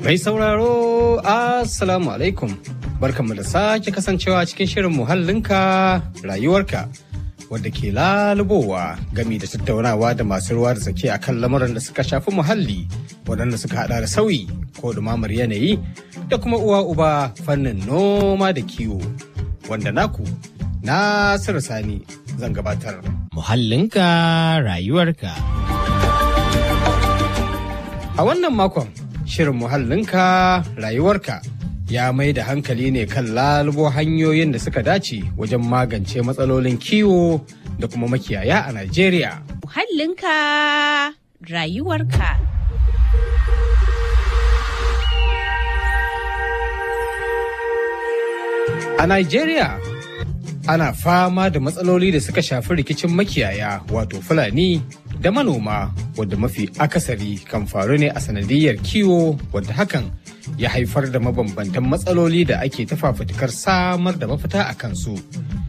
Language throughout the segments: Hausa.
Mai sauraro, Assalamu alaikum. Barkanmu da sake kasancewa cikin shirin muhallinka rayuwarka. Wadda ke lalubowa gami da tattaunawa da masu ruwa da tsaki akan lamuran da suka shafi muhalli waɗanda suka hada da sauyi ko dumamar yanayi da kuma uwa uba fannin noma da kiwo. Wanda naku Nasiru Sani zan gabatar. Muhallinka rayuwarka. A wannan makon shirin muhallinka rayuwarka ya mai da hankali ne kan lalubo hanyoyin da suka dace wajen magance matsalolin kiwo da kuma makiyaya a Najeriya. Muhallinka rayuwarka. A Najeriya ana fama da matsaloli da suka shafi rikicin makiyaya wato Fulani da manoma wadda mafi akasari kan faru ne a sanadiyar kiwo wadda hakan ya haifar da mabambantan matsaloli da ake tafafutukar samar da mafita a kansu.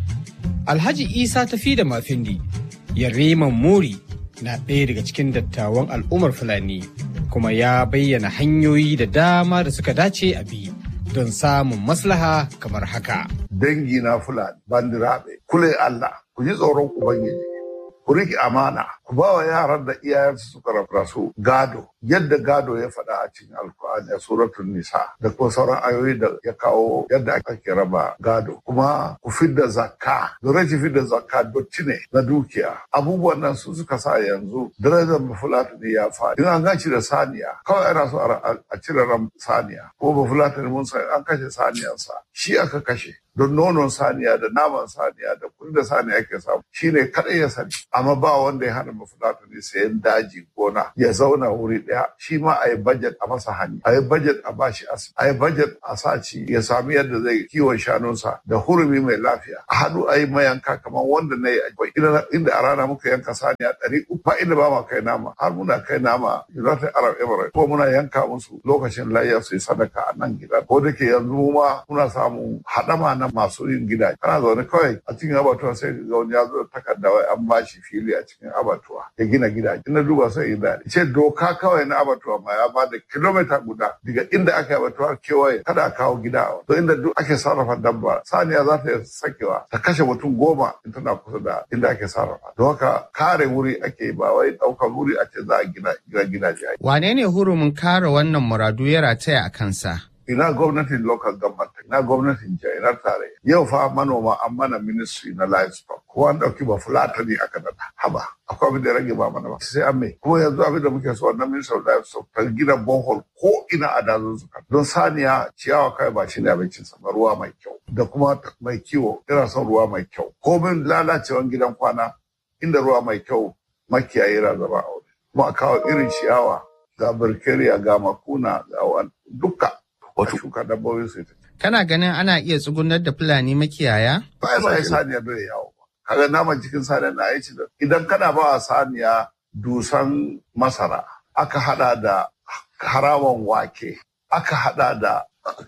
Alhaji Isa tafi da mafindi Yariman Muri na ɗaya daga cikin dattawan al'ummar Fulani kuma ya bayyana hanyoyi da dama da suka dace a bi don samun maslaha kamar haka. Dangi na Fulani, bandiraɓe, kule Allah, ku ji tsoron Ubangiji. ku riƙe amana ku ba wa yaran da iyayensu suka rasu gado yadda gado ya faɗa a cikin alkur'ani a suratul nisa da kuma sauran ayoyi da ya kawo yadda ake raba gado kuma ku fidda zakka da rashin fidda zakka dotti ne na dukiya abubuwan nan su suka sa yanzu darajar bafulatani ya faɗi in an gaci da saniya kawai ana so a cire ran saniya ko bafulatani mun san an kashe saniyarsa shi aka kashe don nonon saniya da naman saniya da kudin da saniya ke samu shine kaɗai ya sani amma ba wanda ya hana mafulata ne sayan daji gona ya zauna wuri ɗaya shi ma a yi bajet a masa hanya a yi bajet a bashi asibiti a yi bajet a sa ci ya sami yadda zai kiwon shanunsa da hurumi mai lafiya a haɗu a yi mayanka kamar wanda na yi inda a rana muka yanka saniya ɗari uku ba inda ba ma kai nama har muna kai nama United Arab Emirates ko muna yanka musu lokacin layya su yi sadaka a nan gida ko da ke yanzu ma muna samun haɗama na masu yin gidaje kana zaune kawai a cikin abatuwa sai ga wani ya zo takarda wai an bashi fili a cikin abatuwa ya gina gidaje ina duba sai in daɗi ce doka kawai na abatuwa ma ya ba da kilomita guda daga inda aka yi abatuwa kewaye kada a kawo gida a to inda duk ake sarrafa dabba saniya za ta sakewa ta kashe mutum goma in tana kusa da inda ake sarrafa don haka kare wuri ake ba wai ɗaukar wuri a ce za a gina gidaje. Wane ne hurumin kare wannan muradu ya rataya a kansa? ina gwamnatin local government ina gwamnatin jiha ina tare yau fa manoma an mana ministry na livestock ko an dauki ba fulata ne aka nada haba akwai abin da rage ba mana ba sai an mai kuma yanzu abin da muke so wannan ministry of livestock ta gina borehole ko ina a dazun suka don saniya ciyawa kai ba shi ne abincin sa ba ruwa mai kyau da kuma mai kiwo ina son ruwa mai kyau komin lalacewan gidan kwana inda ruwa mai kyau makiyayi yana zama a wuri kuma a kawo irin ciyawa ga birkeriya ga makuna ga duka wata shuka dabbobin su Kana ganin ana iya tsugunar da Fulani makiyaya? Ba ya saniya bai yawo ba. Kaga naman cikin saniya na aiki da idan kana ba wa saniya dusan masara aka hada da harawan wake aka hada da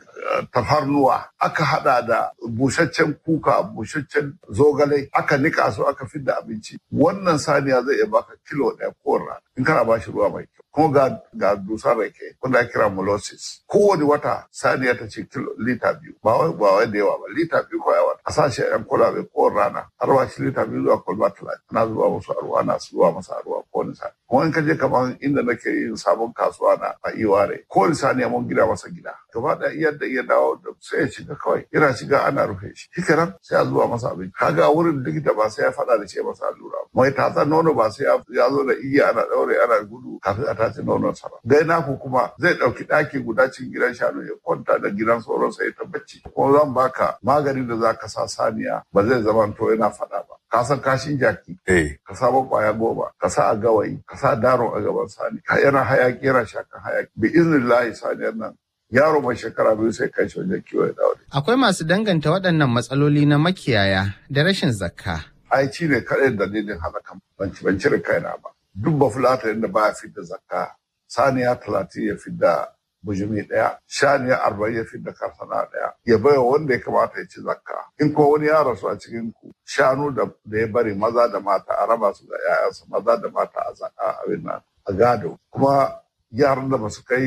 tafarnuwa aka hada da busaccen kuka busaccen zogale aka nika su aka fidda abinci wannan saniya zai iya baka kilo ɗaya ko rana in kana ba shi ruwa mai kyau kuma ga ga dusar rake wanda ake kira molasses kowane wata saniya ta ce kilo lita biyu ba wai ba wai da yawa ba lita biyu ko yawa a sa shi yan kwalabe ko rana har ba shi lita biyu zuwa kwalba talatin ana zuba musu a ruwa ana zuba masa a ruwa kowane saniya kuma in ka je kamar inda nake yin sabon kasuwa na a iware kowane saniya mun gida masa gida gaba ɗaya yadda iya dawo da sai ya shiga kawai yana shiga ana rufe shi shi kenan sai a zuwa masa abinci kaga wurin likita ba sai ya faɗa da ce masa allura mai tatsan nono ba sai ya zo da igiya ana ɗaure ana gudu kafin a tace nonon sa ba dai naku kuma zai ɗauki ɗaki guda cikin gidan shanu ya kwanta da gidan sauran sa ya ta bacci kuma zan baka maganin da za ka sa saniya ba zai zama to yana faɗa ba ka san kashin jaki eh ka sabon kwaya goma ka sa a gawayi ka sa daro a gaban sani ka yana hayaki yana shakan hayaki bi iznillahi saniyar nan yaro mai shekara biyu sai kai shi wajen kiwo ya dawo Akwai masu danganta waɗannan matsaloli na makiyaya da rashin zakka. ai ci ne kaɗai dalilin halakan ban ci ban cire kaina ba duk ba fulata inda ba ya fidda zakka saniya talatin ya fidda bujumi ɗaya shaniya arba'in ya fidda karsana ɗaya ya baiwa wanda ya kamata ya ci zakka in ko wani ya rasu a cikin ku shanu da ya bari maza da mata a raba su da 'ya'yansu maza da mata a zaka abin nan a gado kuma yaran da ba su kai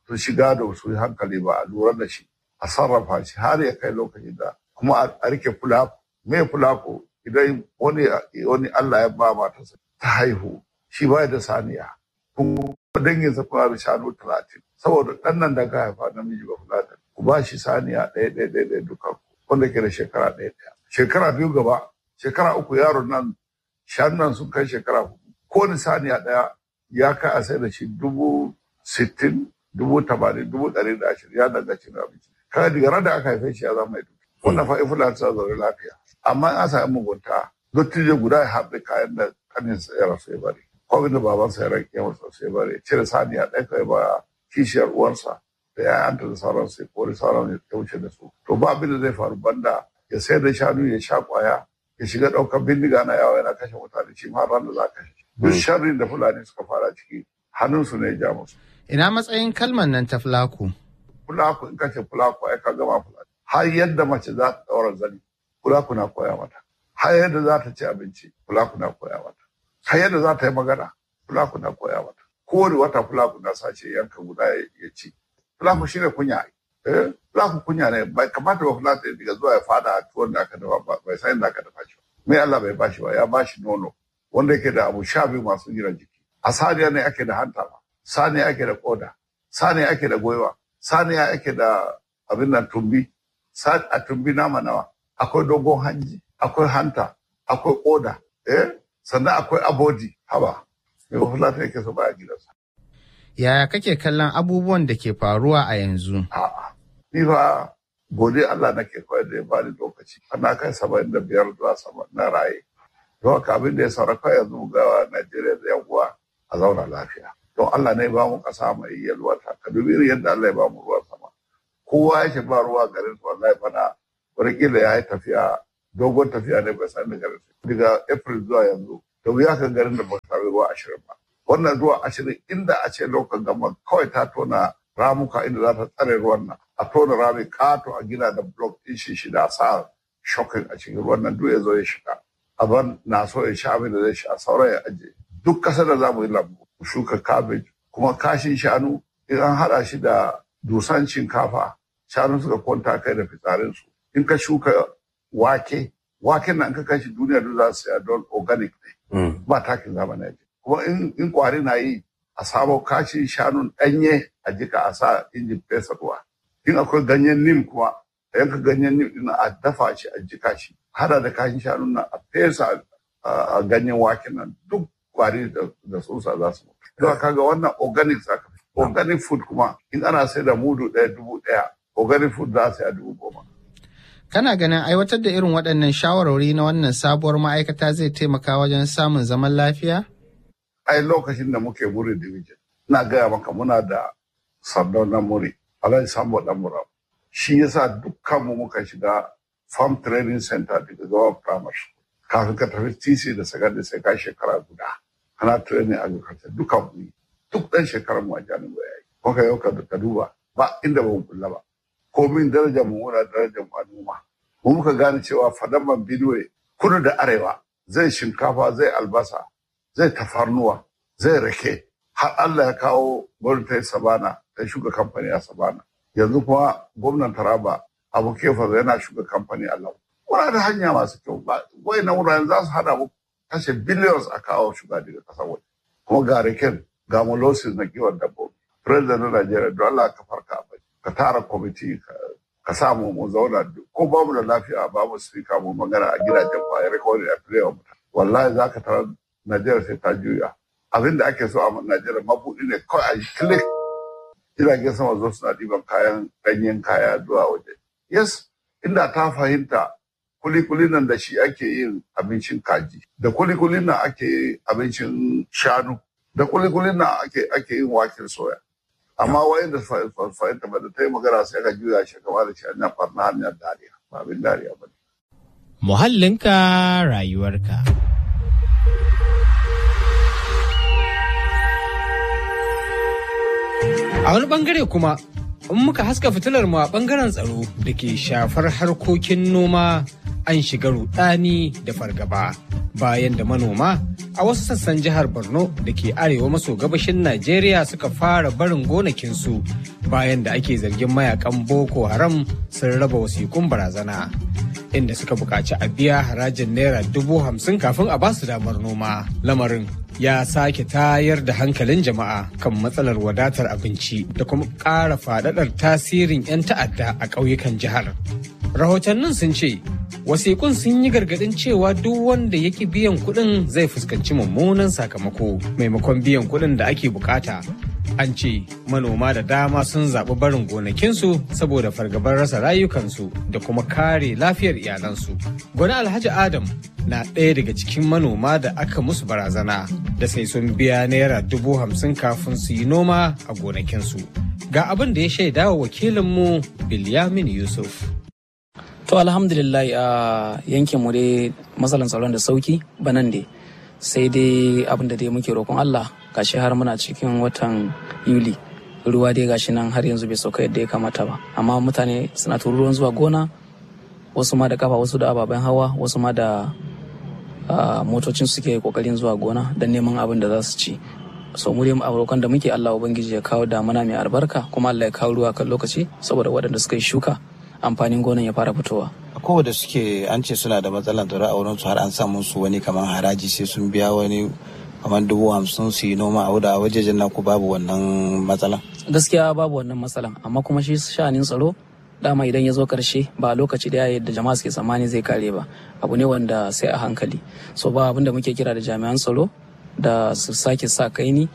su shiga da su yi hankali ba a lura da shi a sarrafa shi har ya kai lokacin da kuma a rike fulako me fulako idan wani wani Allah ya ba matarsa ta haihu shi ba da saniya kuma danginsa kuna da shanu talatin saboda ɗan nan da ka haifa namiji ba fulatan ku ba shi saniya ɗaya ɗaya ɗaya ɗaya duka wanda ke da shekara ɗaya ɗaya shekara biyu gaba shekara uku yaron nan shanun nan sun kai shekara hudu kowane saniya ɗaya ya kai a sai da shi dubu sittin dubu tamanin dubu ɗari da ashirin ya daga cin abinci kaga daga ran da aka haife shi ya zama mai duki wannan fa ifula ta zaune lafiya amma an samu mugunta dottijo guda ya haɗe kayan da kanin ya rasu ya bari ko abin da babansa ya rage masa sai bari cire saniya ɗaya kai ba kishiyar uwarsa da ya'yanta da sauran sai kori sauran ya wuce da su to ba abin da zai faru banda ya sayar da shanu ya sha kwaya ya shiga ɗaukar bindiga na yawa yana kashe mutane shi ma ran da za ka kashe duk sharrin da fulani suka fara ciki hannunsu ne ya ja musu Ina matsayin kalmar nan ta fulaku? fulaku in kace fulaku ai ka gama fulani har yadda mace za ta ɗaura zani fulaku na koya mata har yadda za ta ci abinci fulaku na koya mata har yadda za ta yi magana fulaku na koya mata kowane wata fulaku na sace yanka guda ya ci fulaku shine kunya eh fulaku kunya ne bai kamata ba fulaku ya diga zuwa ya fada a tuwon da aka dafa ba bai san da aka dafa shi ba mai Allah bai bashi ba ya bashi nono wanda yake da abu sha biyu masu gina jiki a saniya ne ake da hanta ba saniya ake da koda saniya ake da goiwa saniya ake da abin nan tumbi a tumbi nama nawa akwai dogon hanji akwai hanta akwai koda eh sannan akwai abodi haba mai fulata yake so baya gidansa Yaya kake kallon abubuwan da ke faruwa a yanzu? a'a ni fa gode Allah nake kawai da ya bani lokaci ana kai saba'in da biyar zuwa sama na raye don haka abin da ya sauraka yanzu ga Najeriya da yan uwa a zauna lafiya don Allah ne ba mu kasa mai yalwata ka dubi irin yadda Allah ya ba mu ruwan sama kowa ya ba ruwa garin su wallahi bana wataƙila ya yi tafiya dogon tafiya ne bai san da garin su daga April zuwa yanzu da wuya kan garin da ba sami ruwa ashirin ba wannan ruwa ashirin inda a ce lokacin gama kawai ta tona ramuka inda za ta tsare ruwan nan a tona rami kato a gina da block ɗin shi shida a sa shokin a cikin ruwan nan duk ya zo ya shiga aban na so ya sha abin da zai sha sauran ya aje duk ƙasar da za mu yi lambu mu shuka cabbage kuma kashin shanu in an haɗa shi da dusan shinkafa shanu suka kwanta kai da fitsarinsu in ka shuka wake waken nan ka kashi duniya duk za su saya don organic ne ba takin zamani ake kuma in kwari na yi a samo kashin shanun ɗanye a jika a sa injin fesa ruwa in akwai ganyen nim kuma a yanka ganyen nim ɗin a dafa shi a jika shi hada da kashin shanun nan a fesa a ganyen waken nan duk kwari da tsutsa za su mutu. Don kaga wannan organic zaka organic food kuma in ana sai da mudu ɗaya dubu ɗaya organic food za a sai a dubu goma. Kana ganin aiwatar da irin waɗannan shawarwari na wannan sabuwar ma'aikata zai taimaka wajen samun zaman lafiya? Ai lokacin da muke muri division, ina gaya maka muna da sardau na muri, alhaji sambo dan mura. Shi yasa dukkanmu muka shiga farm training center daga zuwa primary school. Kafin ka tafi TC da secondary sai ka shekara guda. Kana training agriculture dukan mu duk ɗan shekarar mu a jami'a ya yi. Kuka yau ka duba ba inda ba mu kula ba. komin darajar mu muna darajar al'umma mu muka gane cewa fadaman Benue kudu da arewa zai shinkafa zai albasa zai tafarnuwa zai rake har Allah ya kawo gwamnati sabana ta shuka kamfani a sabana yanzu kuma gwamnan taraba abu kefa yana shuka kamfani a lau muna da hanya masu kyau wai na wuraren za su hada mu kashe billions a kawo shuga daga kasar waje kuma ga raken ga molasses na kiwon dabbobi president na Najeriya don Allah ka farka a ka tara kwamiti ka samu mu zauna ko babu da lafiya babu sifika mu magana a gidajen kwayar rikodin a filewa mutane wallahi za ka tara najeriya sai ta juya abin da ake so a najeriya mabuɗi ne kawai a yi click jiragen sama zo suna ɗiban kayan ɗanyen kaya zuwa waje yes inda ta fahimta kulikulin nan da shi ake yin abincin kaji da kulikulin nan ake yin abincin shanu da kulikulin nan ake yin waken soya amma wayanda fahimta ba da ta yi magana sai ka juya shi kama da shi hanyar farna hanyar dariya ba abin dariya ba ne. Muhallinka rayuwarka. A wani bangare kuma, in muka haska fitilar mu a bangaren tsaro da ke shafar harkokin noma an shiga rudani da fargaba bayan da manoma a wasu sassan jihar borno da ke arewa maso gabashin najeriya suka fara barin gonakinsu bayan da ake zargin mayakan boko haram sun raba wasikun barazana inda suka buƙaci a biya harajin naira dubu hamsin kafin a basu damar noma lamarin ya sake tayar da hankalin jama'a kan matsalar wadatar abinci da kuma ƙara faɗaɗar tasirin 'yan ta'adda a ƙauyukan jihar rahotannin sun ce wasiƙun sun yi gargaɗin cewa duk wanda ya ki biyan kuɗin zai fuskanci mummunan sakamako maimakon biyan kuɗin da ake bukata an ce manoma da dama sun zaɓi barin gonakinsu saboda fargabar rasa rayukansu da kuma kare lafiyar iyalansu gwani alhaji adam na ɗaya daga cikin manoma da aka musu barazana da sai sun biya naira dubu hamsin kafin su yi noma a gonakinsu ga abin da ya shaida wa wakilinmu bilyamin yusuf To alhamdulillah a yankin mu dai matsalan tsaron da sauki banan dai sai dai abin da dai muke roƙon Allah gashi har muna cikin watan Yuli ruwa dai gashi nan har yanzu bai sauka yadda ya kamata ba amma mutane suna tururuwan zuwa gona wasu ma da kafa wasu da ababen hawa wasu ma da motocin suke kokarin zuwa gona don neman abin da za su ci so mu dai roƙon da muke Allah ubangiji ya kawo damuna mai albarka kuma Allah ya kawo ruwa kan lokaci saboda waɗanda suka yi shuka amfanin gonan ya fara fitowa. kowa da suke an ce suna da matsalar tsaro a wurin su har an sa musu wani kamar haraji sai sun biya wani kamar dubu hamsin su yi noma a wuda a wajejen naku babu wannan matsalan. gaskiya babu wannan matsalan amma kuma shi sha'anin tsaro dama idan ya zo karshe ba lokaci da yadda jama'a suke tsammani zai kare ba abu ne wanda sai a hankali so ba abin da muke kira da jami'an tsaro da su sake sa kaini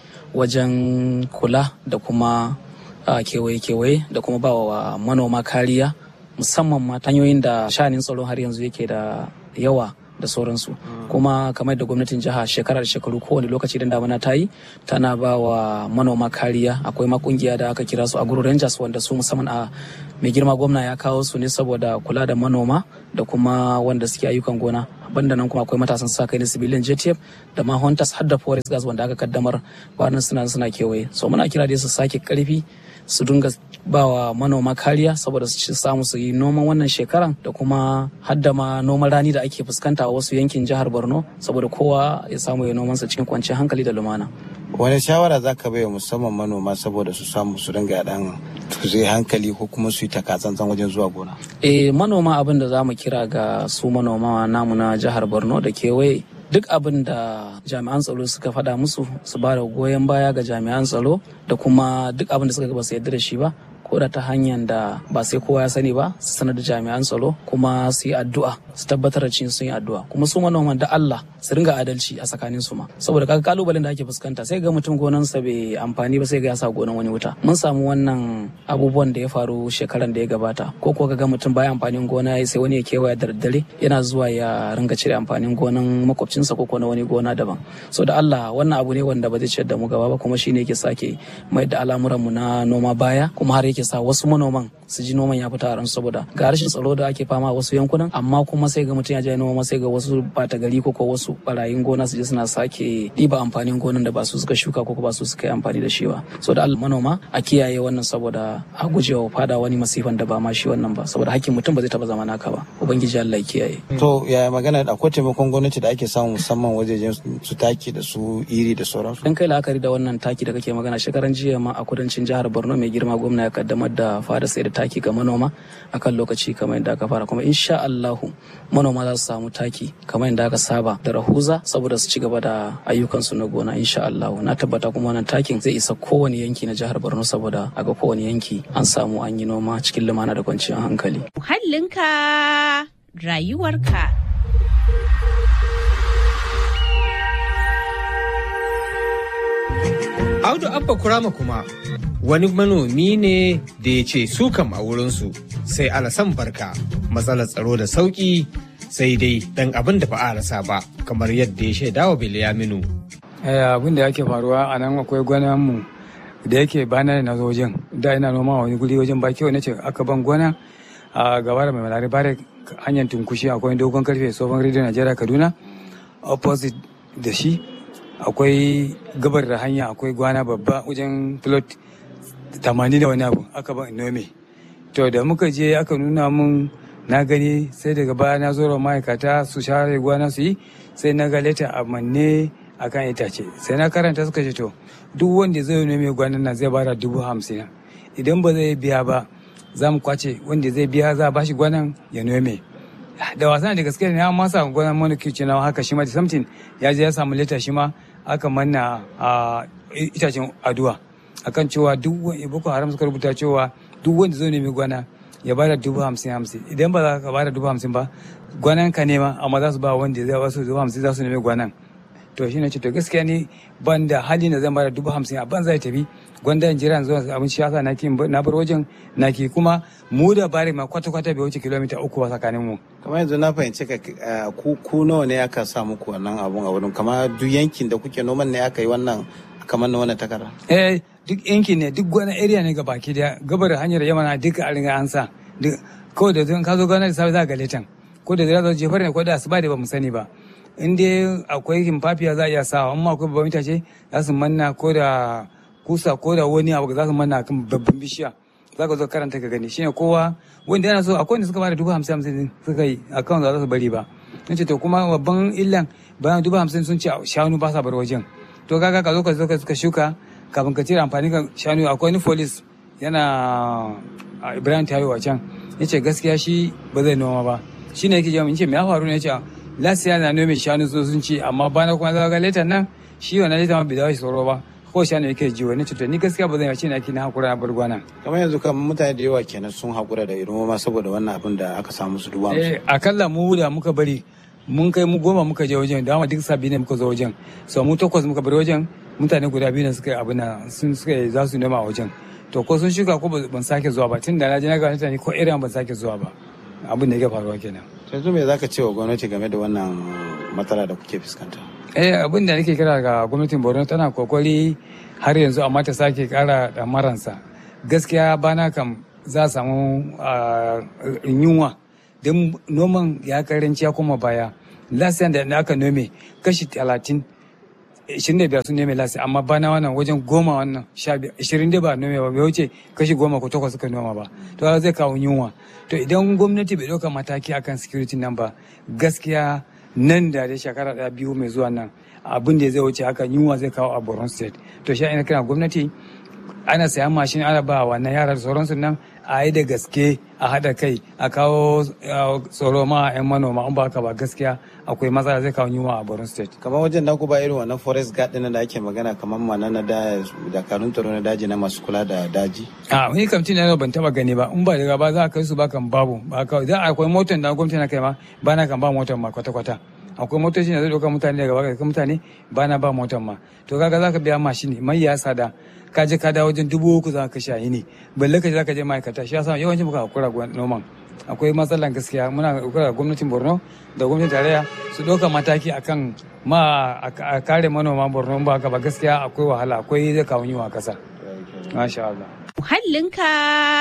wajen kula da kuma kewaye-kewaye da kuma ba wa manoma kariya musamman ma hanyoyin da shanin tsaro har yanzu yake da yawa da sauransu kuma kamar da gwamnatin jiha shekarar shekaru kowane lokaci da damana ta yi tana ba wa manoma kariya akwai ma kungiya da aka kira su a guru rangers wanda su musamman a mai girma gwamna ya kawo su ne saboda kula da manoma da kuma wanda suke ayyukan gona banda nan kuma akwai matasan sa kai na civilian jtf da ma hunters har da forest gas wanda aka kaddamar bayan suna suna kewaye so muna kira dai su sake karfi su dinga ba wa manoma kariya saboda su samu su yi noman wannan shekaran da kuma hadda ma noman rani da ake fuskanta a wasu yankin jihar borno saboda kowa ya samu ya nomansa cikin kwanciyar hankali da lumana wani shawara za ka bai musamman manoma saboda su samu su dinga dan zai hankali ko kuma su yi takatsantsan wajen zuwa gona eh manoma abin da za mu kira ga su manoma namu na jihar borno da kewaye duk abin da jami'an tsaro suka faɗa musu su ba da goyon baya ga jami'an tsaro da kuma duk abin da suka ba su yarda da shi ba ko da ta hanyar da ba sai kowa ya sani ba su sanar da jami'an tsaro kuma su yi addu'a su tabbatar da cin sun yi addu'a kuma su manoman da Allah su ringa adalci a tsakanin su ma saboda kaga kalubalen da ake fuskanta sai ga mutum gonansa bai amfani ba sai ga ya sa gonan wani wuta mun samu wannan abubuwan da ya faru shekaran da ya gabata ko ko ga mutum baya amfanin gona sai wani ya kewaya da daddare yana zuwa ya ringa cire amfanin gonan makwabcinsa ko na wani gona daban so da Allah wannan abu ne wanda ba zai ciyar da mu gaba ba kuma shine yake sake mai da al'amuran mu na noma baya kuma har yake sa wasu manoman su ji noman ya fita a ransu saboda ga rashin tsaro da ake fama a wasu yankunan amma kuma sai ga mutum ya je noma sai ga wasu bata gari ko ko wasu barayin gona su je suna sake ɗiba amfanin gonan da ba su suka shuka ko ba su suka yi amfani da shi ba so da Allah manoma a kiyaye wannan saboda a gujewa fada wani masifan da ba ma shi wannan ba saboda hakkin mutum ba zai taba zama naka ba ubangiji Allah ya kiyaye to yaya magana akwai taimakon gwamnati da ake samu musamman wajejen su taki da su iri da sauransu dan kai la'akari da wannan taki da kake magana shekaran jiya ma a kudancin jihar Borno mai girma gwamna ya kaddamar da fara sai da taki ga manoma akan lokaci kamar yadda aka fara kuma insha Allahu manoma za su samu taki kamar yadda aka saba da rahuza saboda su ci gaba da ayyukansu na gona insha Allahu na tabbata kuma wannan takin zai isa kowane yanki na jihar Borno saboda a ga kowane yanki an samu an yi noma cikin lumana da kwanciyar hankali muhallinka rayuwarka Audu Abba Kurama kuma wani manomi ne da ya ce su kam a wurinsu sai alasan barka matsalar tsaro da sauƙi sai dai dan abin da ba a rasa ba kamar yadda ya shaida wa Bilyaminu. abin da yake faruwa a nan akwai mu da yake bana na wajen da ina noma wani guri wajen baki wani ce aka ban gona a gaba da mai malari bare hanyar tunkushi akwai dogon karfe tsohon rediyo najeriya kaduna opposite da shi akwai gabar da hanya akwai gwana babba wajen plot tamanin da wani abu aka ban nome to da muka je aka nuna mun na gani sai daga baya na zo ma'aikata su share gwana su yi sai na ga leta a manne akan itace sai na karanta suka ce to duk wanda zai nome gwanan nan zai bada dubu hamsin idan ba zai biya ba za mu kwace wanda zai biya za a bashi gwanan ya nome da wasan da gaske ne an masa gwanan manaki ce na haka shi ma da samtin ya je ya samu leta shi ma aka manna a itacen aduwa akan cewa duk wani boko haram suka rubuta cewa duk wanda zai nemi gwana ya bada dubu hamsin hamsin idan ba za ka bada dubu hamsin ba gwanan ka nema amma za su ba wanda zai wasu dubu hamsin za su nemi gwanan to shi ne ce to gaskiya ni ban da hali na zan bada dubu hamsin a ban zai tafi gwanda in jira zuwa abin shi yasa naki na bar wajen naki kuma mu da bari ma kwata kwata bai wuce kilomita uku ba tsakanin mu kamar yanzu na fahimci ka ku ku nawa ne aka sa muku wannan abun a wurin kamar duk yankin da kuke noman ne aka yi wannan kamar na wannan takarda eh duk yankin ne duk wani area ne ga baki daya gabar hanyar yamana duka a riga an sa kawai da zan ka zo gana da safe za ga letan ko da zira zo jefar ne ko da asuba da ba mu sani ba in dai akwai himfafiya za a iya sawa amma akwai babban itace za su manna ko da kusa ko da wani abu za su manna kan babban bishiya za ka zo karanta ka gani shine kowa wanda yana so akwai wanda suka bada dubu hamsin hamsin suka yi akan za su bari ba sun ce to kuma babban illan bayan dubu hamsin sun ce shanu ba sa bar wajen to kaga ka zo ka zo ka shuka kafin ka cire amfani ga shanu akwai wani folis yana ibrahim tayo a can ya ce gaskiya shi ba zai noma ba shi ne yake jami'in ce me ya faru ne ya ce lasiya na nome shanu so sun ce amma bana kuma za ga letan nan shi wannan letan ma bai dawo shi tsoro ba ko shanu yake ji wani cuta ni gaskiya ba zan yi ce na ki na hakura na bar gwana kamar yanzu kan mutane da yawa kenan sun hakura da irin noma saboda wannan abin da aka samu su duba musu eh akalla mu da muka bari mun kai mu goma muka je wajen da duk sabi ne muka zo wajen so mu takwas muka bari wajen mutane guda biyu ne suka yi abin nan sun suka yi za su nema a wajen to ko sun shuka ko ban sake zuwa ba tun da na je na ga mutane ko irin ban sake zuwa ba abin da yake faruwa kenan yanzu me zaka ce wa gwamnati game da wannan matsala da kuke fuskanta eh abin da nake kira ga gwamnatin Borno tana kokari har yanzu amma ta sake kara damaransa gaskiya bana kam za a samu yunwa don noman ya karanci ya koma baya lasiyan da aka nome kashi talatin ishirin da biyar sun nome lasi amma bana wannan wajen goma wannan sha biyar ishirin da ba nome ba bai wuce kashi goma ko takwas suka noma ba to zai kawo yunwa to idan gwamnati bai ɗauka mataki akan security nan ba gaskiya nan da da shekara ɗaya biyu mai zuwa nan abin da zai wuce haka yunwa zai kawo a Borno state to shi ina kira gwamnati ana sayan mashin ana ba wannan yara da sauransu nan a yi da gaske a haɗa kai a kawo tsoro ma 'yan manoma in ba haka ba gaskiya akwai matsala zai kawo yunwa a Borno state. kamar wajen naku ba irin wannan forest guard ɗin da ake magana kamar mana na da dakarun tsaro na daji na masu kula da daji. a wani kamtin na ban taba gani ba in ba daga ba za a kai su ba kan babu ba kawai za akwai motar da gwamnati na kai ma ba na kan ba motar ma kwata-kwata. akwai motoci da zai ɗauka mutane daga baka mutane ba na ba motar ma to kaga za ka biya mashin mai ya sada ka je ka dawo wajen dubu uku za ka shayi ne balle ka je za ka je ma'aikata shi yasa yawancin muka hakura noman akwai matsalan gaskiya muna hakura gwamnatin borno da gwamnatin tarayya su ɗauka mataki akan ma a kare manoma borno ba ka ba gaskiya akwai wahala akwai zai kawo yiwa kasa masha Allah Muhallinka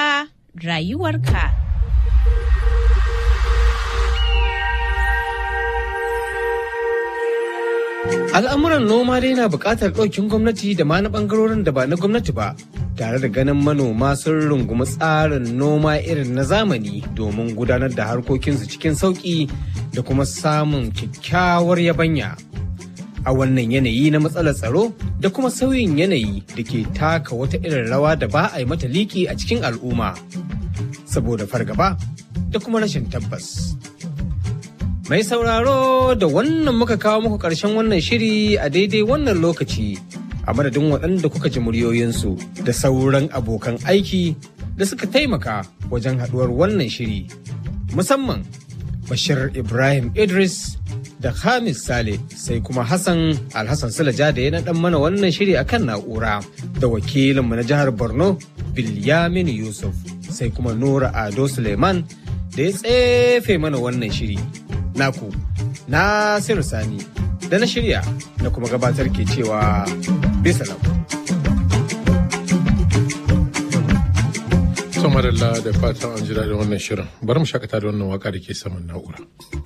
rayuwarka. Al'amuran noma dai na buƙatar ɗaukin gwamnati da ma na ɓangarorin da ba na gwamnati ba, tare da ganin manoma sun rungumi tsarin noma irin na zamani domin gudanar da harkokinsu cikin sauƙi da kuma samun kyakkyawar yabanya. A wannan yanayi na matsalar tsaro da kuma sauyin yanayi da ke taka wata irin rawa da ba a yi mata liki a cikin al'umma, saboda fargaba da kuma rashin tabbas. Mai sauraro da wannan muka kawo muku ƙarshen wannan shiri a daidai wannan lokaci a madadin waɗanda kuka ji muryoyinsu da sauran abokan aiki da suka taimaka wajen haɗuwar wannan shiri. Musamman Bashir Ibrahim Idris da Hamis Sale sai kuma Hassan Alhassan Sulaja da ya naɗan mana wannan shiri akan na'ura da wakilinmu na jihar Borno Bilyamin Yusuf sai kuma Nura Ado Suleiman da ya tsefe mana wannan shiri. naku Nasiru Sani da na shirya na kuma gabatar ke cewa bisa lau. Samarilla da fatan an ji daɗin wannan shirin. Bari mu shakata da wannan waka da ke saman na'ura.